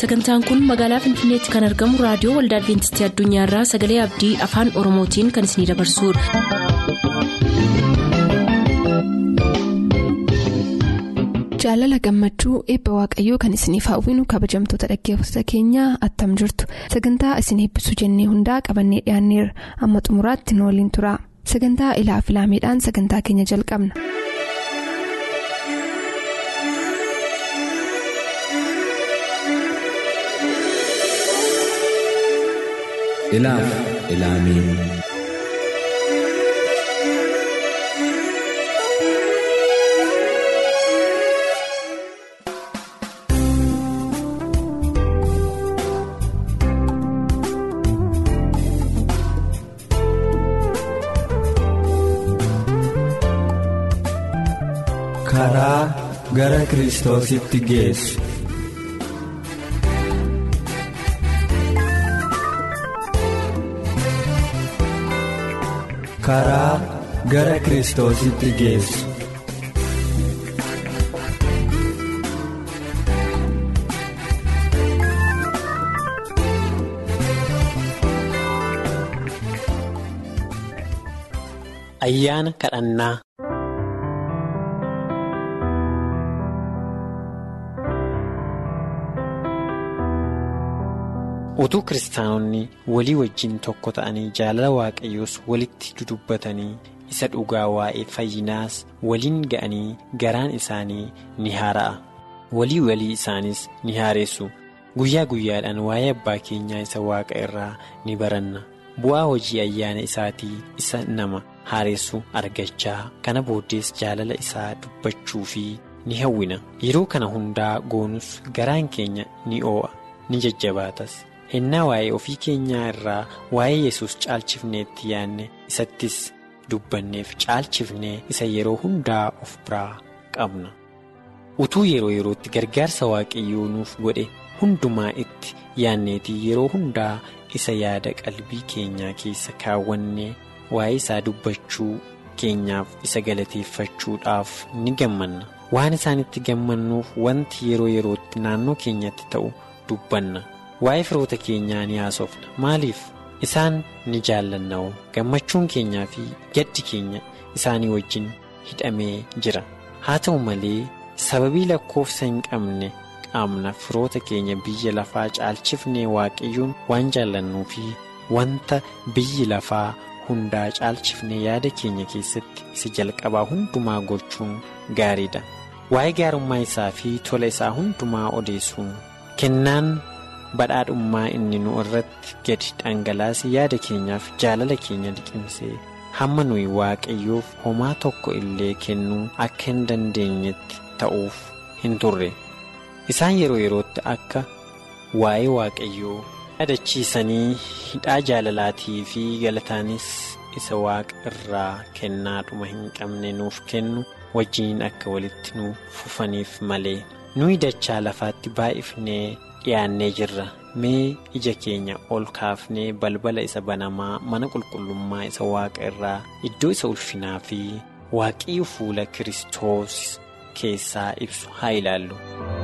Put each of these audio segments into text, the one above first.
sagantaan kun magaalaa finfinneetti kan argamu raadiyoo waldaa adventistii addunyaarraa sagalee abdii afaan oromootiin kan isinidabarsudha. jaalala gammachuu eebba waaqayyoo kan isiniif hawwinu kabajamtoota dhaggeeffattoota keenyaa attam jirtu sagantaa isin eebbisuu jennee hundaa qabannee dhiyaanneerra amma xumuraatti nu waliin tura sagantaa ilaa filaameedhaan sagantaa keenya jalqabna. ilaaf ilaamee karaa gara kiristoositti geessu. karaa gara kiristoositti geessu. Ayyaana kadhannaa utuu kiristaanonni walii wajjin tokko ta'anii jaalala waaqayyoos walitti dudubbatanii isa dhugaa waa'ee fayyinaas waliin ga'anii garaan isaanii ni haara'a walii walii isaaniis ni haaressu guyyaa guyyaadhaan waa'ee abbaa keenyaa isa waaqa irraa ni baranna bu'aa hojii ayyaana isaatii isa nama haaressu argachaa kana booddees jaalala isaa dubbachuu fi ni hawwina yeroo kana hundaa goonus garaan keenya ni oo'a ni jajjabaatas. hennaa waa'ee ofii keenyaa irraa waa'ee yesus caalchifneetti yaanne isattis dubbanneef caalchifnee isa yeroo hundaa of biraa qabna utuu yeroo yerootti gargaarsa waaqayyoo nuuf godhe hundumaa itti yaanneetii yeroo hundaa isa yaada qalbii keenyaa keessa kaawwannee waa'ee isaa dubbachuu keenyaaf isa galateeffachuudhaaf ni gammanna waan isaanitti gammannuuf wanti yeroo yerootti naannoo keenyatti ta'u dubbanna. waa'ee firoota keenyaa ni haasofna maaliif isaan ni jaallanna'u gammachuun keenyaa fi gaddi keenya isaanii wajjin hidhamee jira haa ta'u malee sababii lakkoofsa hin qabne qaamna firoota keenya biyya lafaa caalchifnee waaqayyoon waan jaallannuu fi wanta biyyi lafaa hundaa caalchifnee yaada keenya keessatti isa jalqabaa hundumaa gochuun gaariidha waa'ee gaarummaa isaa fi tola isaa hundumaa odeessuun kennaan. badhaadhummaa inni nu irratti gadi dhangalaase yaada keenyaaf jaalala keenya liqimsee hamma nuyi waaqayyoof homaa tokko illee kennuu akka hin dandeenyetti ta'uuf hin turre isaan yeroo yerootti akka waa'ee waaqayyoo yaadachiisanii hidhaa jaalalaatii fi galataanis isa waaqa irraa kennaadhuma hin qabne nuuf kennu wajjin akka walitti nuuf fufaniif malee nuyi dachaa lafaatti baay'ifnee. dhiyaannee jirra mee ija keenya ol kaafnee balbala isa banamaa mana qulqullummaa isa waaqa irraa iddoo isa ulfinaa fi waaqayyo fuula kiristoos keessaa ibsu haa ilaallu.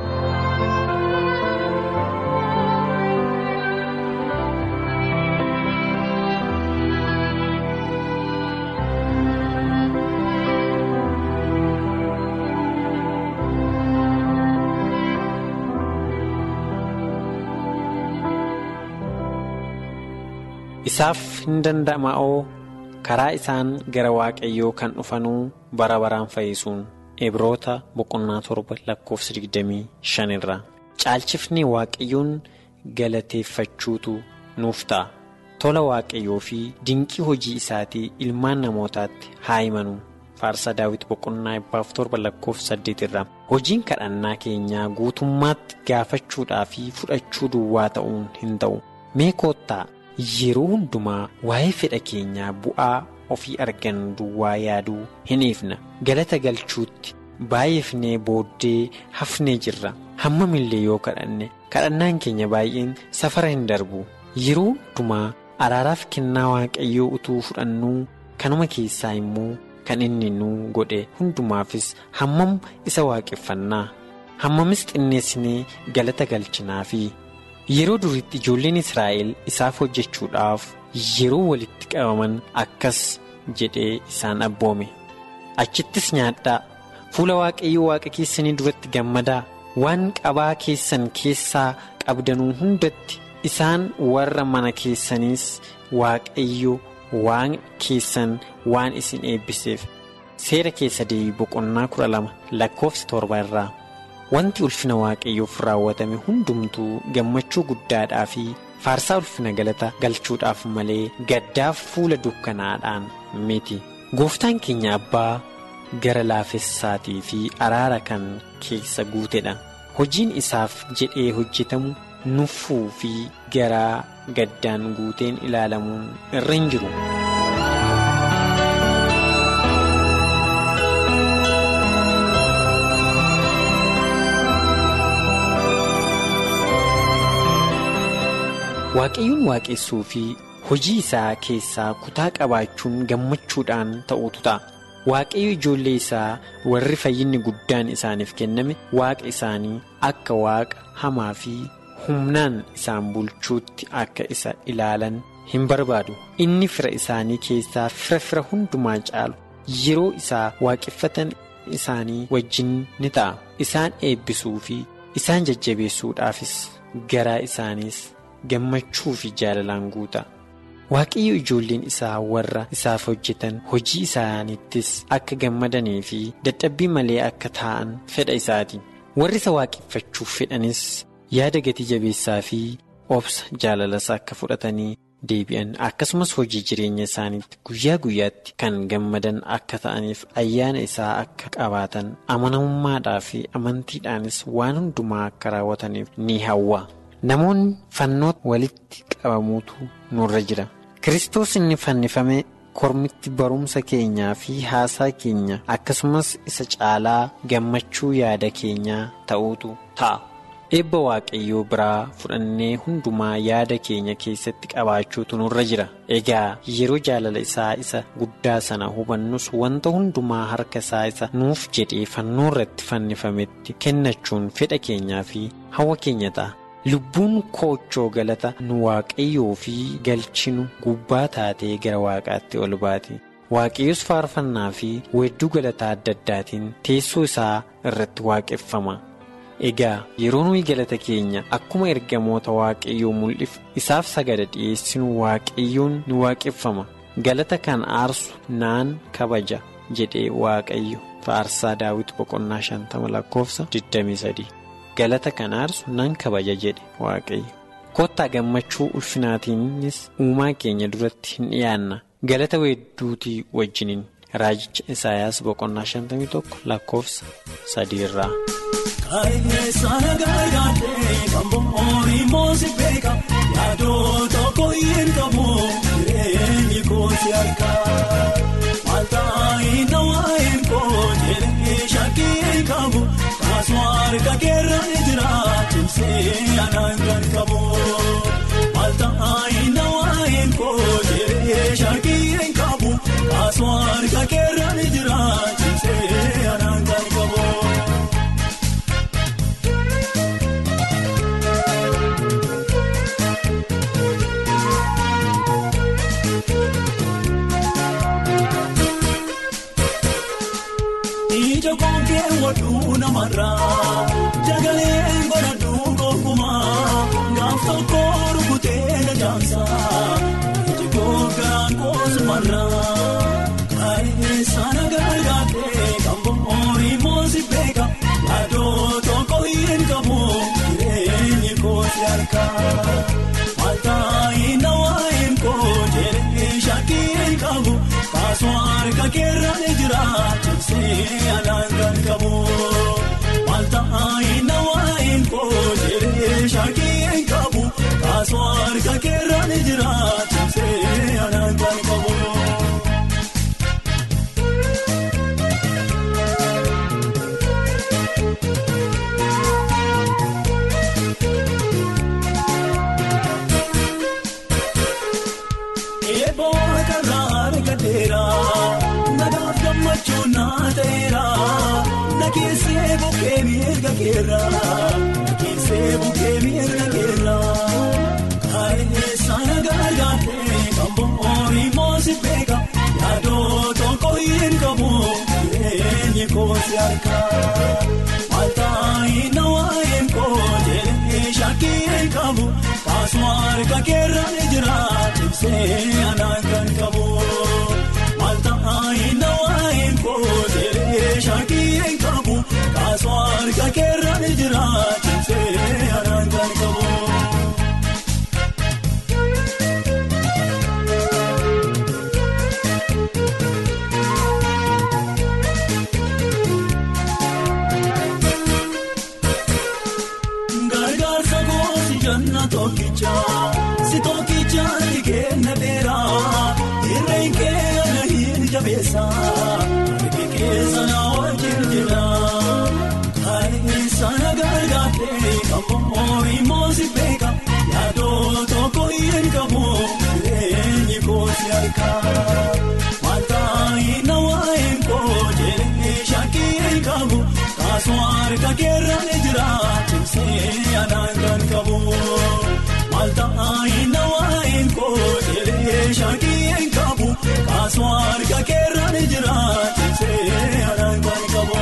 isaaf hin danda'ama'oo karaa isaan gara waaqayyoo kan dhufanuu bara baraan fayyisuun ebroota boqonnaa torba lakkoofsa 25 irraa caalchifnee waaqayyoon galateeffachuutu nuuf ta'a tola waaqayyoo fi dinqii hojii isaatii ilmaan namootaatti haa himanu faarsaa daawit boqonnaa ebbaaf torba lakkoofsa 8 irraa hojiin kadhannaa keenyaa guutummaatti gaafachuudhaa fi fudhachuu duwwaa ta'uun hin ta'u mee koottaa. yeroo hundumaa waa'ee fedha keenyaa bu'aa ofii argannu duwwaa yaaduu hin dhiifna galata galchuutti baay'ifnee booddee hafnee jirra hammamillee yoo kadhanne kadhannaan keenya baay'een safara hin darbu yeroo hundumaa araaraaf kennaa waaqayyoo utuu fudhannuu kanuma keessaa immoo kan inni nuu godhe hundumaafis hammam isa waaqeffannaa hammamis xinneessinee galata galchinaa fi yeroo duriitti ijoolleen israa'el isaaf hojjechuudhaaf yeroo walitti qabaman akkas jedhee isaan abboome achittis nyaadhaa fuula waaqayyoo waaqa keessanii duratti gammadaa waan qabaa keessan keessaa qabdanuu hundatti isaan warra mana keessaniis waaqayyo waan keessan waan isin eebbiseef seera keessa deebii boqonnaa kudha lama lakkoofsa torba irraa wanti ulfina waaqayyoof raawwatame hundumtuu gammachuu guddaadhaa fi faarsaa ulfina galata galchuudhaaf malee gaddaaf fuula dukkanaadhaan miti gooftaan keenya abbaa gara laafessaatii fi araara kan keessa guutedha hojiin isaaf jedhee hojjetamu nuffuu fi garaa gaddaan guuteen ilaalamuun irra hin jiru. waaqayyoon waaqessuu fi hojii isaa keessaa kutaa qabaachuun gammachuudhaan ta'utu ta'a waaqayyo ijoollee isaa warri fayyinni guddaan isaaniif kenname waaqa isaanii akka waaqa hamaa fi humnaan isaan bulchuutti akka isa ilaalan hin barbaadu inni fira isaanii keessaa fira fira hundumaa caalu yeroo isaa waaqeffatan isaanii wajjin ni ta'a isaan eebbisuu fi isaan jajjabeessuudhaafis garaa isaaniis. gammachuu fi jaalalaan guuta waaqayyo ijoolleen isaa warra isaaf hojjetan hojii isaaniittis akka gammadanii fi dadhabbii malee akka taa'an fedha isaati warri isa waaqeffachuuf fedhanis yaada gatii jabeessaa fi obsa jaalalas akka fudhatanii deebi'an akkasumas hojii jireenya isaaniitti guyyaa guyyaatti kan gammadan akka ta'aniif ayyaana isaa akka qabaatan amanamummaadhaa fi amantiidhaanis waan hundumaa akka raawwataniif ni hawwa. namoonni fannoota walitti qabamuutu nurra jira kiristoos inni fannifame kormitti barumsa keenyaa fi haasaa keenya akkasumas isa caalaa gammachuu yaada keenyaa ta'uutu ta'a eebba waaqayyoo biraa fudhannee hundumaa yaada keenya keessatti qabaachuutu nurra jira egaa yeroo jaalala isaa isa guddaa sana hubannus wanta hundumaa harka isaa isa nuuf jedhee fannoo irratti fannifametti kennachuun fedha keenyaa fi hawwa keenya ta'a. lubbuun koochoo galata nu waaqayyoo fi galchinu gubbaa taatee gara waaqaatti ol baati waaqayyos faarfannaa fi weedduu galataa adda addaatiin teessoo isaa irratti waaqeffama egaa yeroo nuyi galata keenya akkuma ergamoota waaqayyoo mul'if isaaf sagada dhiyeessinu waaqayyoon ni waaqeffama galata kan aarsu naan kabaja jedhee waaqayyo faarsaa daawit boqonnaa shantama lakkoofsa 23. galata kan aarsu nan kabaja jedhe waaqayyo kottaa gammachuu ulfinaatiinis uumaa keenya duratti hin dhiyaanna galata weedduutii wajjiniin raajicha isaayaas boqonnaa 51 lakkoofsa 3 irraa. Kaayyee gargaaree kan bo'oon moosi beeka yaadoo tokko hin qabu jireenyi kooti harkaa maaltaa na waa'een koo jedhee shakkii hin qabu kaasumaar kakeerra jira cimsee anaan kan qabu maaltaa na waa'een koo jedhee shakkii hin qabu kaasumaar kakeerra jira cimsee anaan kan qabu. Ija kookee waduu namarraa jagaleen godhadhuu gonkumaa gaaf tokko rukutee dajaamsaa iji kookiraan koosumarraa kaayee sana gargaaree kan bo'oon moosi beeka yaadoo tokko hin qabu jireenyi kooti harkaa maaltaa hin waa'een koo jedhee shakkii hin qabu kaasumaar kakeerra ni jira. Cimsee anaan kan qabu maaltaa hin waa'een koo jedhee shakkii hin qabu kaasumaar kakeerra ni jira cimsee anaan kan qabu. Eeboo karraa gadeera nagaaf gammachuu naa ta'eera na keessee bukkee miirga keera na keessee bukkee miirga keera. koosi harkaa maltaa'ii na waa'een kootii shakkii qabu kaasuma harka keerraan jira ibsee anaan kan qabu maltaa'ii na waa'een kootii shakkii qabu kaasuma harka keerraan jira ibsee anaan kan qabu. Gargaarsa goosi janna tokkicha si tokkicha ni kenna beeraa irreen keenya hin jabeessa harki keessa na wajjin jira kareessa na gargaartee kammoo immoo si beeka yaadoo tokko hin qabu jireenyi koosi harkaa maltaa'ii na waa'een koojjee shakkii qabu kaasuma harka keerra ni jira cimsee anaan kan qabu maltaa'ii na waa'een koojjee shakkii qabu kaasuma harka keerra ni jira cimsee anaan kan qabu.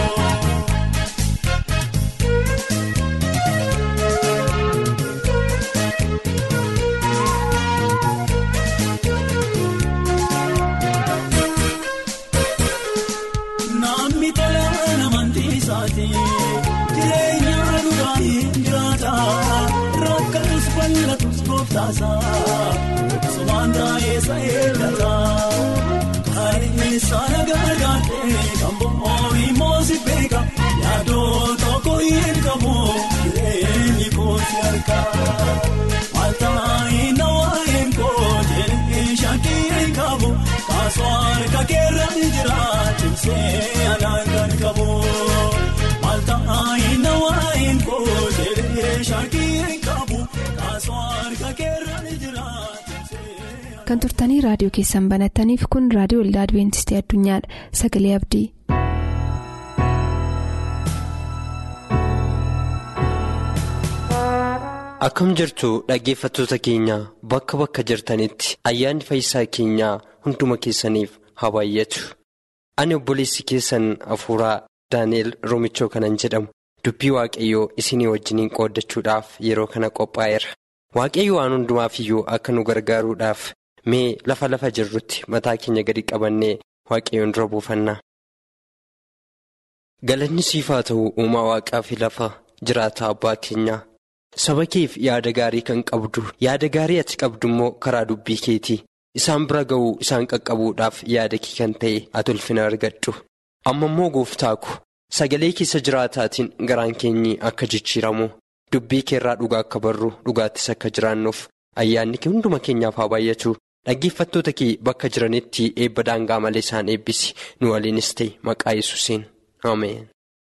Namni tola namantii isaati jireenya dhugaa hin jiraata rakkatus bal'atus gooftaasa sumaan taa'eessa eeggata kareessa na gargaartee kan bo'oo immoo si beeka yaadoo tokko hin qabu jireenyi koosi harkaa maltaa'ii na waa'een koojjee shakkii qabu kaasoo harka keerra ni jira cimsee anaan kan qabu maltaa'ii na waa'een koojjee shakkii qabu kaasoo harka keerra ni jira cimsee. kan turtanii raadiyoo keessan banattaniif kun raadiyoo waldaa adibeentistii addunyaadha sagalee abdii. Akkam jirtu dhaggeeffattoota keenya bakka bakka jirtanitti ayyaanni fayyisaa keenyaa hunduma keessaniif haa baay'atu. Ani obboleessi keessan hafuuraa Daani'el Roomichoo kanan jedhamu dubbii waaqayyoo isinii wajjiniin qooddachuudhaaf yeroo kana qophaa'eera. Waaqayyo waan hundumaaf iyyuu akka nu gargaaruudhaaf mee lafa lafa jirrutti mataa keenya gadi qabannee waaqayyoon dura buufannaa. Galanni siif haa ta'u uumaa waaqaa fi lafa jiraata abbaa keenyaa. Saba keef yaada gaarii kan qabdu yaada gaarii ati qabdu immoo karaa dubbii keetii isaan bira ga'uu isaan qaqqabuudhaaf yaada kee kan ta'e ati ulfina argadhu amma immoo gooftaako sagalee keessa jiraataatiin garaan keenyi akka jijjiiramu dubbii keerraa dhugaa akka barru dhugaattis akka jiraannuuf ayyaanni kee hunduma keenyaaf haa baay'atu dhaggeeffattoota kee bakka jiranitti eebba daangaa malee isaan eebbisi nu waliinis ta'e maqaa yesuusiin ameen.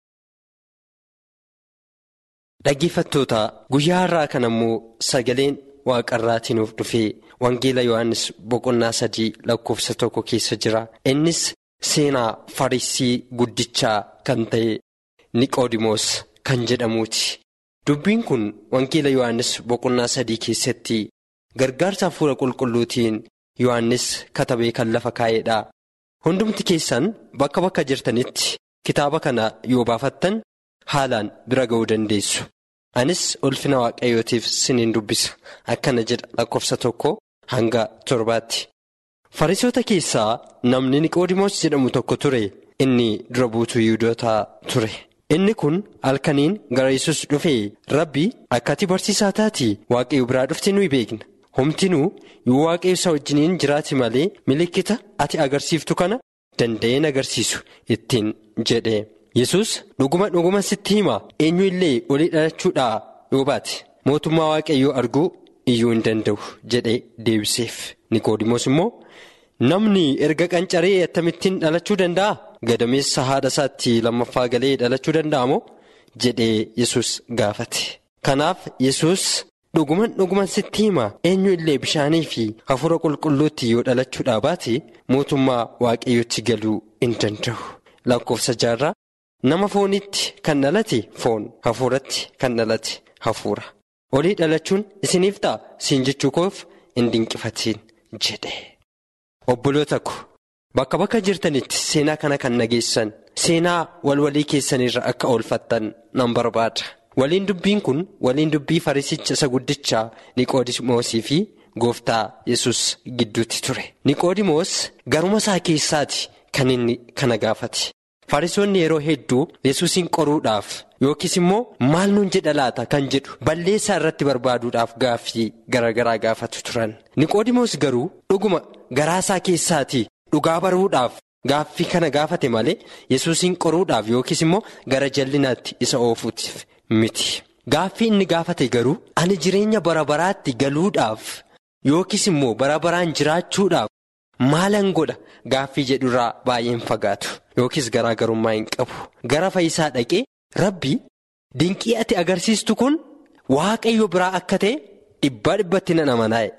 Dhaggeeffattoota guyyaa har'aa kana immoo sagaleen waaqarraatii nuuf dhufee Wangeela Yohaannis boqonnaa sadii lakkoofsa tokko keessa jira. Innis seenaa Farisii guddichaa kan ta'e Niqoodimoos kan jedhamuuti. Dubbiin kun Wangeela Yohaannis boqonnaa sadii keessatti gargaarsa hafuura qulqulluutiin Yohaannis katabee kan lafa kaa'edha. Hundumti keessan bakka bakka jirtanitti kitaaba kana yoo baafattan. haalaan bira ga'uu dandeessu. Anis ulfina waaqayyootiif siniin dubbisa. Akkana jedha lakkoofsa tokko hanga torbaatti. Fariisota keessaa namni Niqoodimoos jedhamu tokko ture. Inni dura buutuu Yihuudootaa ture. Inni kun halkaniin gara Yesuus dhufee rabbi akka ati barsiisaa taati waaqayyo biraa dhufte nuyi beekna. Homtinuu yoo waaqayyo isa wajjiniin jiraate malee milikkita ati agarsiiftu kana danda'een agarsiisu ittiin jedhe. Yesus dhuguma dhuguma sitti hima eenyu illee olii dhalachuudhaa yoo baate mootummaa waaqayyoo arguu iyyuu hin danda'u jedhee deebiseef Niqoodimoos immoo namni erga qancaree akkamittiin dhalachuu danda'a gadameessa haadha isaatti lammaffaa galee dhalachuu danda'a moo jedhee Yesus gaafate. Kanaaf Yesus dhuguman dhuguman sitti hima eenyu illee bishaanii fi hafuura qulqulluutti yoo dhalachuudhaa baate mootummaa waaqayyootti galuu hin danda'u lakkoofsa jaarraa. Nama foonitti kan dhalate foon hafuuratti kan dhalate hafuura olii dhalachuun isiniif ta'a siin jechuu koof hin dinqifatiin jedhe. Obboloota ko bakka bakka jirtanitti seenaa kana kan nageessan seenaa walwalii keessanirra akka oolfattan nan barbaada. Waliin dubbiin kun waliin dubbii farisicha isa guddichaa Niqoodimoosii fi gooftaa yesus gidduutti ture. Niqoodimoos garuma isaa keessaati kan inni kana gaafate. Farisoonni yeroo hedduu yesuusin qoruudhaaf yookiis immoo maal nuun jedha laata kan jedhu balleessaa irratti barbaaduudhaaf gaaffii garaagaraa gaafatu turan. Niqoodimoos garuu dhuguma garaasaa keessaatii dhugaa baruudhaaf gaaffii kana gaafate malee yesuusin qoruudhaaf yookiis immoo gara jallinaatti isa oofuutiif miti. Gaaffii inni gaafate garuu ani jireenya bara baraatti galuudhaaf yookiis immoo bara baraan jiraachuudhaaf maalan godha gaaffii jedhurraa baay'een fagaatu. Yookiis garaagarummaa hin qabu gara fayyisaa dhaqee rabbi dinqii ati agarsiistu kun waaqayyo biraa akka ta'e dhibbaa dhibbatti nan amanaa'e.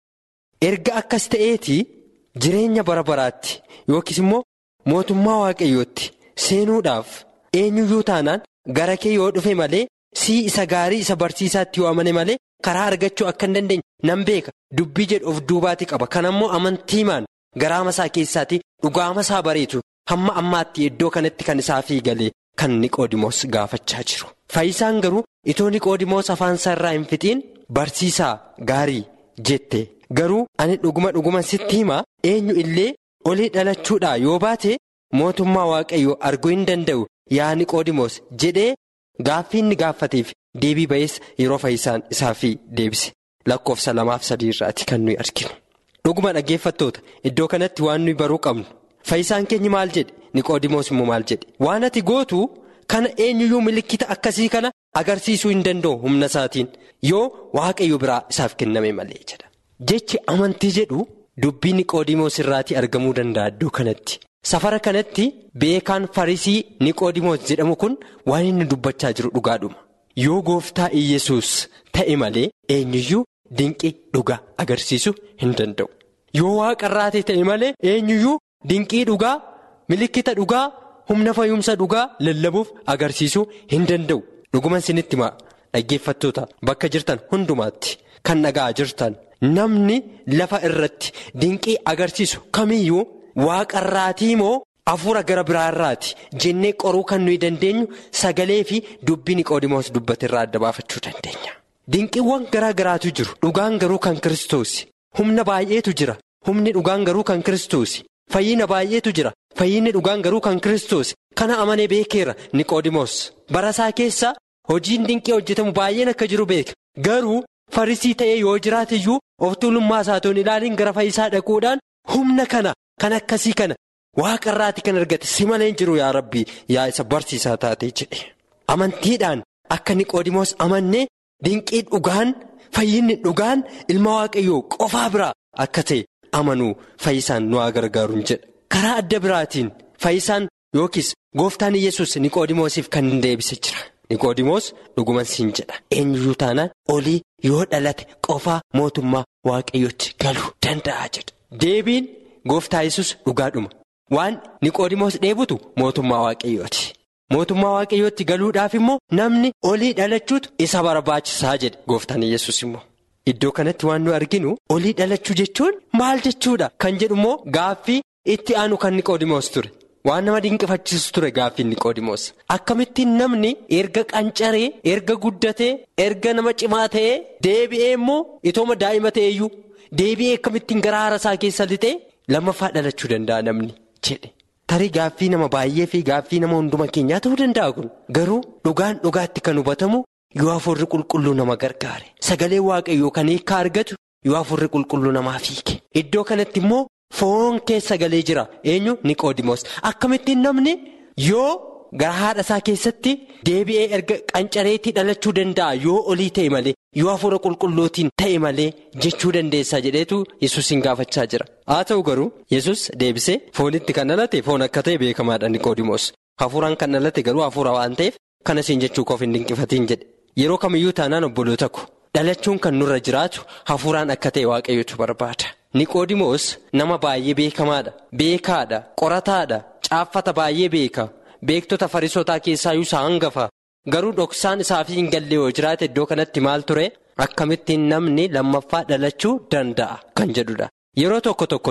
Erga akkas ta'eetii jireenya bara baraatti yookiis immoo mootummaa waaqayyootti seenuudhaaf eenyuyyuu taanaan gara kee yoo dhufe malee sii isa gaarii isa barsiisaatti yoo amane malee karaa argachuu akka hin dandeenye nan beeka dubbii jedhu of duubaati qaba kanammoo amantiimaan garaama isaa keessaatii dhugaama isaa bareetu. Hamma ammaatti iddoo kanatti kan isaa fiigalee kan Niqoodimoos gaafachaa jiru. Fayyisaan garuu itoo Niqoodimoos afaan isaa irraa hin fixiin barsiisaa gaarii jette garuu ani dhuguma dhuguma sitti himaa eenyu illee olii dhalachuudhaa yoo baate mootummaa waaqayyoo arguu hin danda'u yaa Niqoodimoos jedhee gaaffii inni gaafateef deebii ba'ees yeroo fayyisaan isaafii deebise lakkoofsa lamaaf sadii irraati kan nuyi arginu. Dhuguma dhaggeeffattoota iddoo kanatti waan nuyi baruu qabnu. Fayyisaan keenya maal jedhe Niqoodimoos immoo maal jedhe waan ati gootu kana eenyuyyuu milikkita akkasii kana agarsiisuu hin danda'u humna isaatiin yoo waaqayyo biraa isaaf kenname malee jedha. Jechi amantii jedhu dubbii Niqoodimoos irraatii argamuu danda'a iddoo kanatti. Safara kanatti beekaan farisii Niqoodimoos jedhamu kun waan inni dubbachaa jiru dhugaadhuma. Yoo gooftaa Iyyasuus ta'e malee eenyuyyuu dinqii dhugaa agarsiisuu hin danda'u. Yoo waaqarraatee ta'e malee eenyuyyuu. Dinqii dhugaa milikkita dhugaa humna fayyumsa dhugaa lallabuuf agarsiisuu hin danda'u dhuguma isinitti himaa dhaggeeffattoota bakka jirtan hundumaatti kan dhagaa jirtan namni lafa irratti dinqii agarsiisu kamiyyuu waaqarraatii moo hafuura gara biraarraati jennee qoruu kan nuyi dandeenyu sagalee fi dubbii Niqoodimoos dubbate irraa adda baafachuu dandeenya. Dinqiiwwan garaa garaatu jiru dhugaan garuu kan kiristoos humna baay'eetu jira humni dhugaan garuu kan kiristoos. Fayyina baay'eetu jira fayyinni dhugaan garuu kan kiristoos kana amanee beekeera Niqoodimoos barasaa keessa hojiin dinqii hojjetamu baay'een akka jiru beeka garuu farisii ta'ee yoo jiraate iyyuu of tuulummaa isaatoon ilaaliin gara fayyisaa dhaquudhaan humna kana kan akkasii kana waaqarraati kan argate si malee jiru yaa rabbii yaa isa barsiisaa taatee jedhe amantiidhaan akka Niqoodimoos amannee dinqii dhugaan fayyinni dhugaan ilma waaqayyoo qofaa biraa akka ta'e. amanuu fayyisaan nu haa gargaaruun jedha karaa adda biraatiin fayyisaan yookiis gooftaan yesus niqoodimoosiif kan deebise jira niqoodimoos dhuguman siin jedha eenyuyyuu taanaan olii yoo dhalate qofaa mootummaa waaqayyootti galuu danda'a jedha deebiin gooftaa yesus dhugaadhuma waan niqoodimoos dheebutu mootummaa waaqayyooti mootummaa waaqayyootti galuudhaaf immoo namni olii dhalachuutu isa barbaachisaa jedhe gooftaan yesus immoo. Iddoo kanatti waan nu arginu olii dhalachuu jechuun maal jechuudha kan jedhu immoo gaaffii itti aanu kan Niqoodimoos ture waan nama dinqifachiisu ture gaaffii Niqoodimoos akkamittiin namni erga qancaree erga guddatee erga nama cimaa ta'ee deebi'ee immoo itooma daa'ima ta'eeyyuu deebi'ee akkamittiin gara haara isaa keessa lixee lammaffaa dhalachuu danda'a namni jedhe tarii gaaffii nama baay'ee fi gaaffii nama hunduma keenyaa ta'uu danda'a kun garuu dhugaan dhugaatti kan hubatamu. Yoo afurri qulqulluu nama gargaare sagalee waaqayyoo kan hiikaa argatu yoo afurri qulqulluu namaa fiige iddoo kanatti immoo foon keessa galee jira eenyu Niqoodimoos akkamittiin namni yoo gara haadha isaa keessatti deebi'ee erga qancareetti dhalachuu danda'a yoo olii ta'e malee yoo afura qulqulluutiin ta'e malee jechuu dandeessaa jedheetu yesuusin gaafachaa jira haa ta'u garuu yesus deebisee foonitti kan dhalate foon akka ta'e beekamaadha Niqoodimoos hafuuraan kan dhalate garuu hafuura waan ta'eef kana siin jechuu koof hin dinqifatiin jedhe. Yeroo kamiyyuu taanaan obboloota ko dhalachuun kan nurra jiraatu hafuuraan akka ta'e waaqayyotu barbaada. Niqoodimoos nama baay'ee beekamaadha. Beekaadha. Qorataadha. Caaffata baay'ee beeka. Beektota farisootaa keessaayyuu isaa hangafa. Garuu dhoksaan isaaf hin galle yoo jiraate iddoo kanatti maal ture akkamittiin namni lammaffaa dhalachuu danda'a kan jedhudha. Yeroo tokko tokko nuyi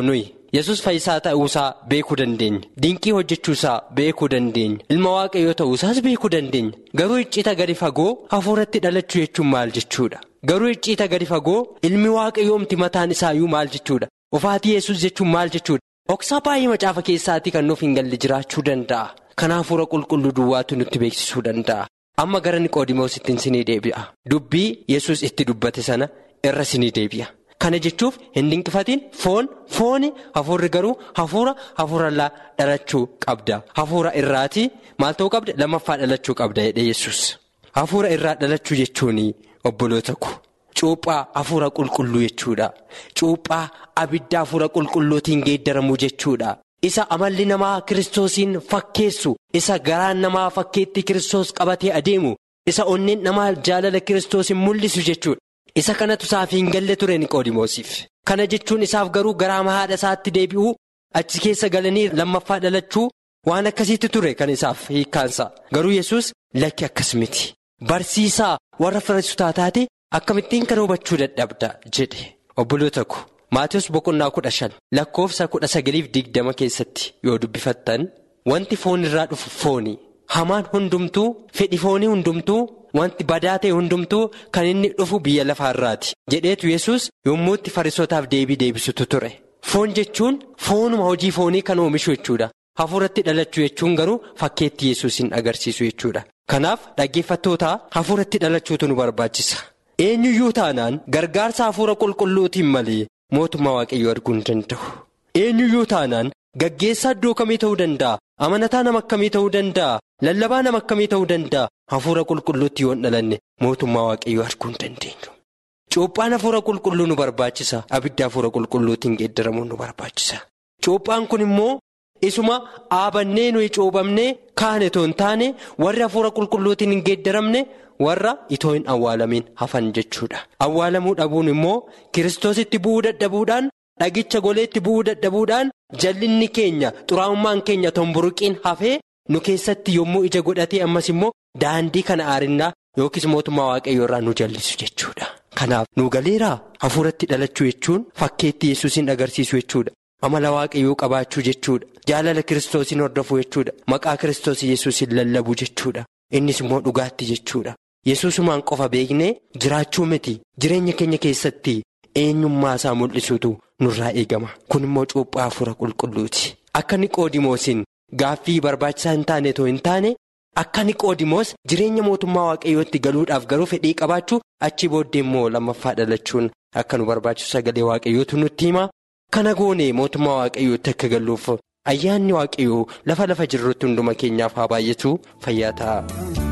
yesus fayyisaa ta'uusaa beekuu dandeenya dinqii hojjechuusaa beekuu dandeenya ilma waaqayyoo ta'uusaas beekuu dandeenya garuu iccita gadi fagoo hafuuratti dhalachuu jechuun maal jechuudha garuu iccita gadi fagoo ilmi waaqayyoomti mataan isaayyuu maal jechuudha ofaatii yesus jechuun maal jechuudha dhoksaa baay'ee macaafa keessaatii kan nuuf hin galle jiraachuu danda'a kan hafuura qulqulluu duwwaatu nutti beeksisuu danda'a amma gara niqoodimoositti sinii deebi'a dubbii yesus itti dubbate sana irra sinii deebi'a. Kana jechuuf hin dinqifatiin foon fooni hafuurri garuu hafuura hafuurallaa dhalachuu qabda. Hafuura irraatii maal ta'uu qabda lammaffaa dhalachuu qabda jedhee yesus Hafuura irraa dhalachuu jechuun obboloota ko Cuuphaa hafuura qulqulluu jechuudha. Cuuphaa abidda hafuura qulqulluutiin geeddaramuu jechuudha. Isa amalli namaa kiristoosiin fakkeessu isa garaan namaa fakkeetti kiristoos qabatee adeemu isa onneen namaa jaalala kiristoosiin mul'isu jechuudha. Isa kanatu isaaf hin galle ture niqoodimoosiif kana jechuun isaaf garuu garaa haadha isaatti deebi'uu achi keessa galanii lammaffaa dhalachuu waan akkasiitti ture kan isaaf hiikkaansa garuu yesus lakki akkas miti barsiisaa warra fariisotaa taate akkamittiin kana hubachuu dadhabda jedhe obboloota ko maatiyoos boqonnaa kudha shan lakkoofsa kudha sagaliif digdama keessatti yoo dubbifattan wanti foon irraa dhufu fooni hamaan hundumtuu fedhi foonii hundumtuu. Wanti badaa ta'e hundumtuu kan inni dhufu biyya lafaarraati jedheetu yesus yommuu itti fariisotaaf deebii deebisutu ture. Foon jechuun foonuma hojii foonii kan oomishu jechuudha. Hafuuratti dhalachuu jechuun garuu fakkeetti yesuusin agarsiisu jechuudha. Kanaaf dhaggeeffattoota hafuuratti dhalachuutu nu barbaachisa. Eenyuyyuu taanaan gargaarsa hafuura qulqulluutiin malee mootummaa waaqayyoo arguu hin danda'u. Eenyuyyuu taanaan gaggeessaa iddoo kamii ta'uu danda'a? Amanataa nama akkamii ta'uu danda'a? Lallabaa nama akkamii ta'uu danda'a? Hafuura qulqulluutti yoo hin dhalanne mootummaa waaqayyoo arguu hin dandeenyu. Cuuphaan hafuura qulqulluu nu barbaachisa. Abidda hafuura qulqulluutiin geeddaramuun nu barbaachisa. Cuuphaan kun immoo isuma dhaabannee nuyi cuubamnee kaane itoo hin taane warri hafuura qulqulluutiin hin geeddaramne warra itoo hin awwaalamiin hafan jechuudha. Awwaalamuu dhabuun immoo kiristoositti bu'uu dadhabuudhaan dhagicha goleetti bu'uu dadhabuudhaan jallinni keenya xuraa'ummaan keenya tomburuqiin hafee nu keessatti yommuu ija godhatee ammas immoo daandii kana aarinnaa yookiis mootummaa waaqayyoo irraa nu jallisu jechuudha. Kanaaf nu galeeraa hafuuratti dhalachuu jechuun fakkeetti yesuusin agarsiisu jechuudha. Amala waaqayyoo qabaachuu jechuudha. Jaalala kiristoosiin hordofuu jechuudha. Maqaa kiristoos yesuusin lallabuu jechuudha. Innis immoo dhugaatti jechuudha. Yesuusumaan qofa beeknee jiraachuu miti jireenya keenya keessatti eenyummaa isaa mul'isuutu nurraa eegama. Kun immoo cuuphaa hafuura qulqulluuti. Akka niqoodimoosiin gaaffii barbaachisaa hin taane too hin taane akka niqoodimoos jireenya mootummaa waaqayyootti galuudhaaf garuu fedhii qabaachuu achi booddee immoo lammaffaa dhalachuun akka nu barbaachisu sagalee waaqayyootu nutti hima. Kana goone mootummaa waaqayyootti akka galluuf ayyaanni waaqayyoo lafa lafa jirrutti hunduma keenyaaf haa baay'atu fayyaa ta'a.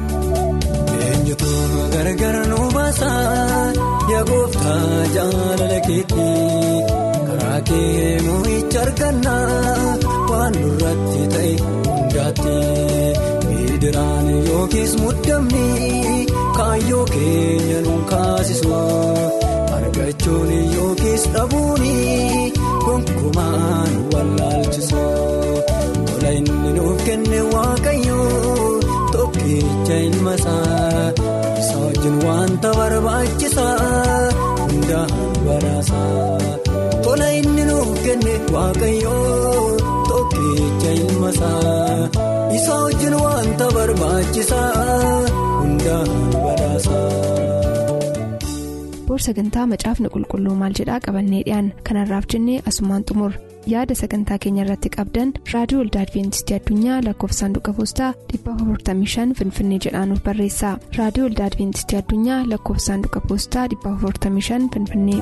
Eenyutu gargar nu baasa yaa gooftaa jaalala keetti karaa kee moo'icha arganna waan nurratti ta'e hundaatti miidiraan yookiis muddamni kaayyoo keenya nu kaasisu argachuun yookiis dhabuun gonkumaan wallaalchisu tola inni nuuf kenne waaqayyoo. Tokkicha ilma isaa isa wajjin wanta barbaachisaa hundaan baraasaa tola inni nuuf kenne waaqayyoo tokkicha ilma isaa isa wajjin wanta barbaachisaa hundaan baraasaa. boor sagantaa macaafni qulqulluu maal jedhaa qabannee dhiyaan kanarraaf jennee asumaan xumur yaada sagantaa keenya irratti qabdan raadiyoo waldaa adventistii addunyaa lakkoofsa saanduqa poostaa 455 finfinnee jedhaanuf barreessa raadiyoo waldaa adventistii addunyaa lakkoofsa saanduqa poostaa 455 finfinnee.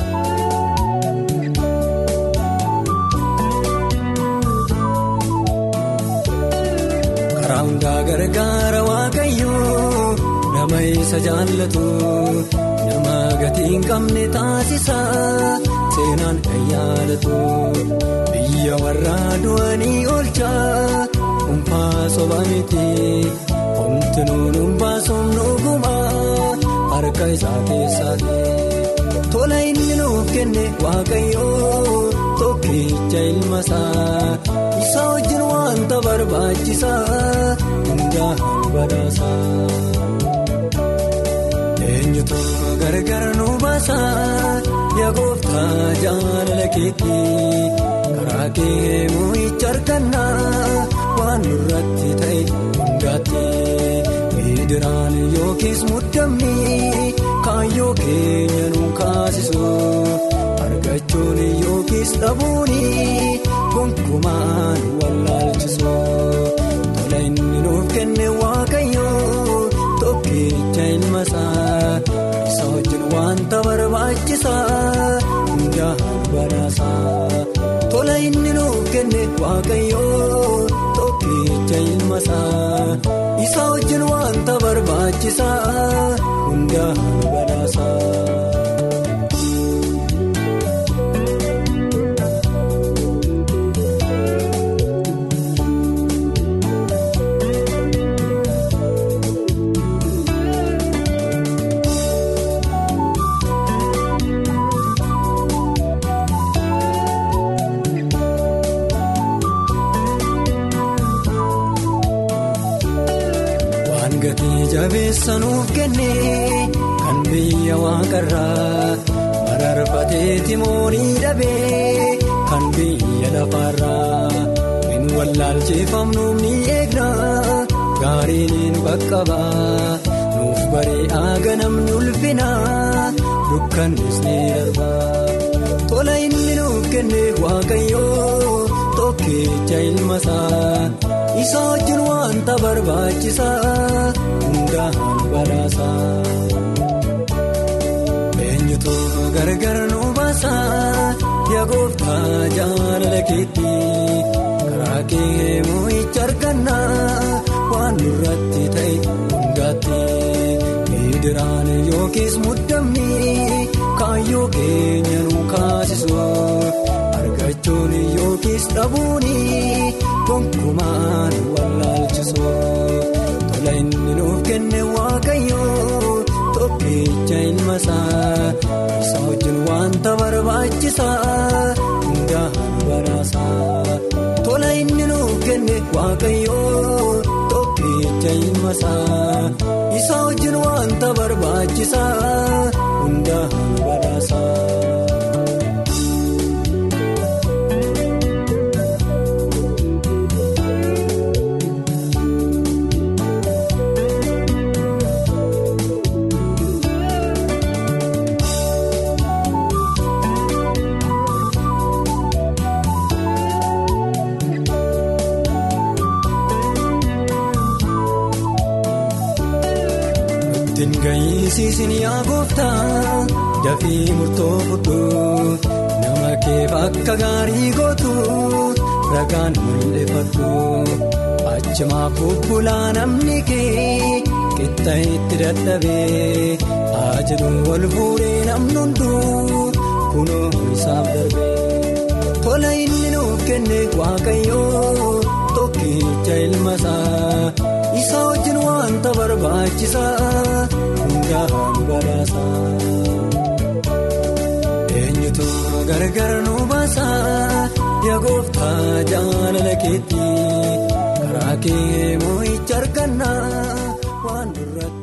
karaa hundaa gargaara waaqayyoo nama isa jaallatu. nama gatii hin qabne taasisa seenaan kan yaadatu biyya warra du'anii oolcha dhuunfaa soba miti wanti nuun baasuun dhuguma harka isaa keessaati tola inni nuuf kenne waaqayyoo tokkicha ilma isaa isa wajjin wanta barbaachisaa hundaan badhaasa. eenyutu gargar nu baasa yaa gooftaa jaalala keetti karaa kee moo'icha argannaa waan nurratti ta'e hundaatti miidiraan yookiis muddamni kaayyoo keenya nu kaasisu argachuun yookiis dhabuun gonkumaan wallaalchisu tola inni nuuf kenne waaqayyoo tokkicha ilma isaa isa wajjin wanta barbaachisaa hundaan badhaasaa tola inni nuuf kenne waaqayyoo tokkicha ilma isaa isa wajjin wanta barbaachisaa hundaan badhaasaa. jabeessa nuuf kenne kan biyya waaqarraa mararfateeti moorii dhabee kan biyya lafaarraa hin wallaalcheeffamnuuf ni eegna gaariin baqqabaa nuuf bari'aa ganamni ulfina dukkanis ni darbaa tola inni nuuf kenne waaqayyoo tokkicha ilmasaa. isa wajjin wanta barbaachisaa hundaan badhaasaa eenyutu gargar nu baasaa yaa gooftaa jaalala keetti karaa kee moo'icha argannaa waan nurratti ta'e hundaatti miidiraan yookiis muddamni kaayyoo keenya nu kaasisu argachuun yookiis dhabuun. gonkumaan wallaalchisu tola inni nuuf kenne waaqayyoo tokkicha ilma isaa isa wajjin wanta barbaachisaa hundaan badhaasaa tola inni nuuf kenne waaqayyoo tokkicha ilma isaa isa wajjin wanta barbaachisaa hundaan badhaasaa. Gayyisiisin yaa gooftaa dafii murtoo fudhu nama keef akka gaarii gootu ragaan mul'ifadhu achimaaf bubbulaa namni kee qixxa itti dadhabee ajaju wal fuudhee namni hunduu kunoo isaaf darbee tola inni nuuf kenne waaqayyoo tokkicha ilma isaa. isa wajjin wanta barbaachisaa hundaan badhaasaa eenyutu gargar nu baasaa yaa gooftaa jaalala keetti karaa kee moo'icha argannaa waan duratti.